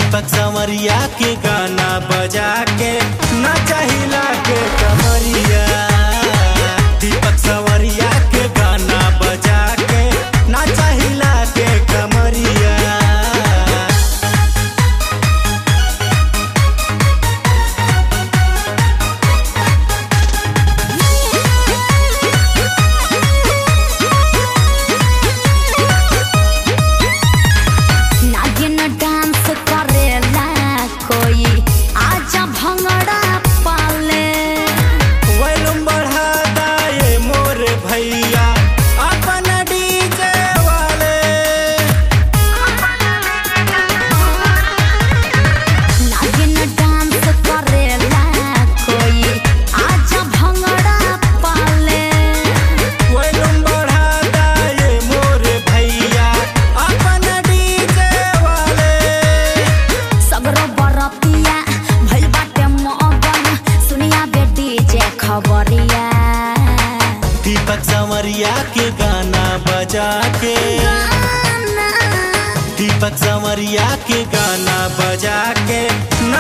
दीपक संवरिया के गाना बजा के नाचा हिला के कमरिया दीपक संवरिया के गाना बजा के नाचा हिला के कमरिया नागिन डांस करेला कोई आजा भंगड़ा पाले वॉल्यूम बढ़ा दाए मोर भैया अपन डीजे वाले नागिन डांस करेला कोई आजा भंगड़ा पाले वॉल्यूम बढ़ा दाए मोर भैया अपन डीजे वाले सगरो बरतिया भइल बाटे मगन सुनिया बेटी जे खबरिया दीपक संवरिया के गाना बजा के दीपक संवरिया के गाना बजा के